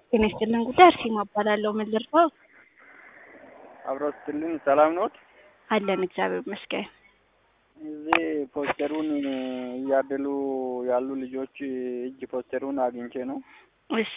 ጤና ይስጥልን ጉዳይ አርሴማ እባላለሁ። ምን ልርዳው? አብሮ ስትልን ሰላም ኖት? አለን እግዚአብሔር ይመስገን። እዚህ ፖስተሩን እያደሉ ያሉ ልጆች እጅ ፖስተሩን አግኝቼ ነው። እሺ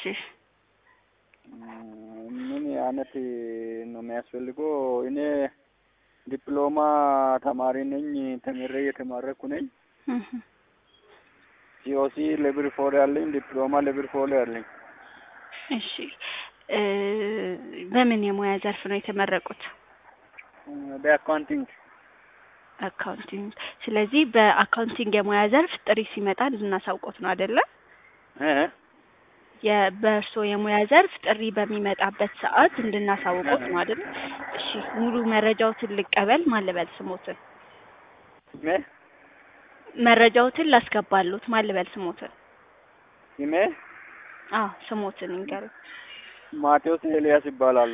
ምን አይነት ነው የሚያስፈልገው? እኔ ዲፕሎማ ተማሪ ነኝ። ተምሬ የተማረኩ ነኝ። እህ፣ ሲኦሲ ሌቭል ፎር ያለኝ፣ ዲፕሎማ ሌቭል ፎር ያለኝ። እሺ እ በምን የሙያ ዘርፍ ነው የተመረቁት? በአካውንቲንግ አካውንቲንግ። ስለዚህ በአካውንቲንግ የሙያ ዘርፍ ጥሪ ሲመጣ እንድናሳውቆት ነው አይደለ? እ የ- በእርስዎ የሙያ ዘርፍ ጥሪ በሚመጣበት ሰዓት እንድናሳውቆት ነው አይደለ? እሺ ሙሉ መረጃዎትን ልቀበል። ማን ልበል ስሞትን? ስሜ መረጃዎትን ላስገባሉት። ማን ልበል ስሞትን? ስሜ አዎ ስሞትን ይንገሩ። ማቴዎስ ኤልያስ ይባላሉ።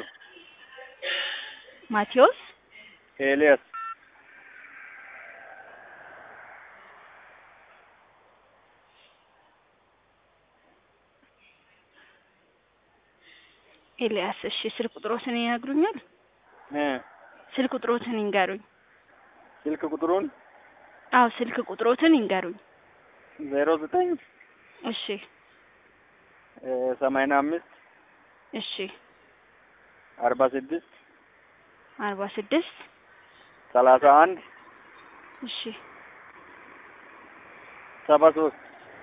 ማቴዎስ ኤልያስ ኤልያስ። እሺ ስልክ ቁጥሮትን ይነግሩኛል? እ ስልክ ቁጥሮትን ይንገሩኝ። ስልክ ቁጥሩን አዎ ስልክ ቁጥሮትን ይንገሩኝ። ዜሮ ዘጠኝ እሺ ሰማንያ አምስት እሺ አርባ ስድስት አርባ ስድስት ሰላሳ አንድ እሺ ሰባ ሶስት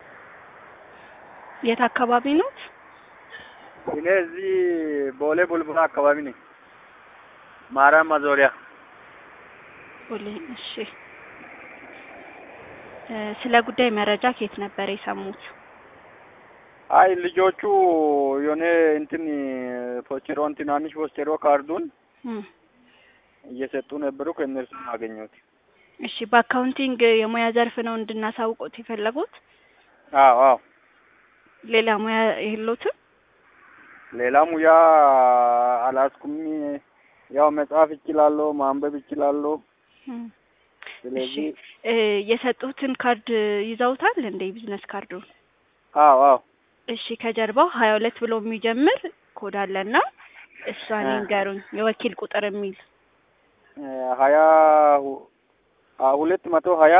የት አካባቢ ኖት? እኔ እዚህ ቦሌ ቡልቡላ አካባቢ ነኝ። ማርያም ማዞሪያ ቦሌ። እሺ እ ስለ ጉዳይ መረጃ ከየት ነበር የሰሙት? አይ ልጆቹ የሆነ እንትን ፖስቸሮን ትናንሽ ፖስቸሮ ካርዱን እም እየሰጡ ነበሩ። ከእነርሱ አገኘሁት። እሺ በአካውንቲንግ የሙያ ዘርፍ ነው እንድናሳውቆት የፈለጉት? አዎ አዎ። ሌላ ሙያ የሎትም? ሌላ ሙያ አላስኩም። ያው መጻፍ እችላለሁ፣ ማንበብ እችላለሁ። እም ስለዚህ እ የሰጡትን ካርድ ይዘውታል እንደ ቢዝነስ ካርዱን? አዎ አዎ እሺ ከጀርባው ሀያ ሁለት ብሎ የሚጀምር ኮድ አለና እሷን እ ይንገሩኝ። የወኪል ቁጥር የሚል እ ሀያ ሁ- አ- ሁለት መቶ ሀያ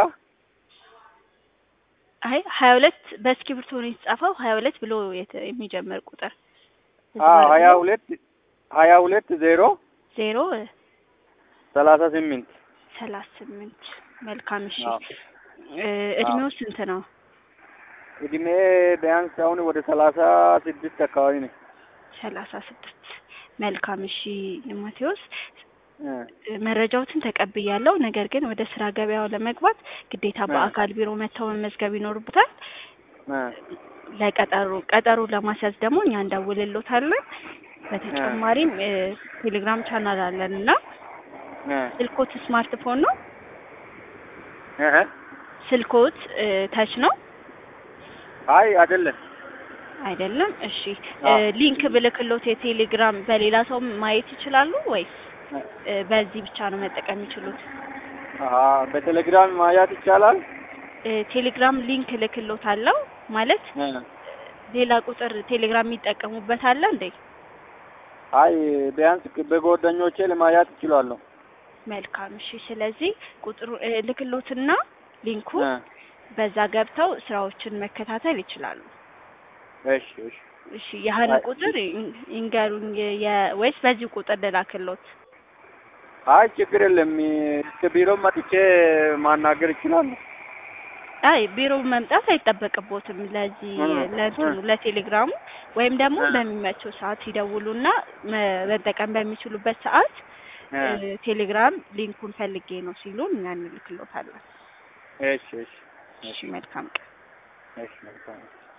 አይ ሀያ ሁለት በእስክሪብቶ ነው የተጻፈው። ሀያ ሁለት ብሎ የተ- የሚጀምር ቁጥር አዎ ሀያ ሁለት ሀያ ሁለት ዜሮ ዜሮ ሰላሳ ስምንት ሰላሳ ስምንት መልካም። እሺ አዎ እ እድሜው ስንት ነው? እድሜ ቢያንስ አሁን ወደ ሰላሳ ስድስት አካባቢ ነኝ። ሰላሳ ስድስት መልካም። እሺ ማቴዎስ እ እ መረጃዎትን ተቀብያለሁ። ነገር ግን ወደ ስራ ገበያው ለመግባት ግዴታ እ በአካል ቢሮ መጥተው መመዝገብ ይኖርብታል። እ ለቀጠሮ ቀጠሮ ለማስያዝ ደግሞ እኛ እንደውልሎታለን። እ በተጨማሪም እ ቴሌግራም ቻናል አለን እና እ ስልኮት ስማርትፎን ነው? እህ ስልኮት እ ተች ነው አይ አይደለም። አይደለም? እሺ እ አዎ ሊንክ ብልክሎት የቴሌግራም በሌላ ሰው ማየት ይችላሉ ወይስ እ እ በዚህ ብቻ ነው መጠቀም የሚችሉት? አሀ በቴሌግራም ማያት ይቻላል። እ ቴሌግራም ሊንክ ልክሎት አለው ማለት እ ሌላ ቁጥር ቴሌግራም የሚጠቀሙበት አለ እንዴ? አይ ቢያንስ በጓደኞቼ ለማያት ይችላለሁ። መልካም እሺ። ስለዚህ ቁጥሩ እ ልክሎትና ሊንኩ እ በዛ ገብተው ስራዎችን መከታተል ይችላሉ። እሺ እሺ እሺ ያህን አይ ቁጥር ይን- ይንገሩኝ የ- ወይስ በዚህ ቁጥር ልላክሎት? አይ ችግር የለም። እስከ ቢሮ መጥቼ ማናገር ይችላለሁ። አይ ቢሮ መምጣት አይጠበቅቦትም። ለዚህ እ እ ለእንትኑ ለቴሌግራሙ ወይም ደግሞ እ በሚመቸው ሰዓት ይደውሉና መ- መጠቀም በሚችሉበት ሰዓት እ እ ቴሌግራም ሊንኩን ፈልጌ ነው ሲሉን እኛ እንልክሎታለን። እሺ እሺ እሺ እሺ መልካም ቀን። እሺ መልካም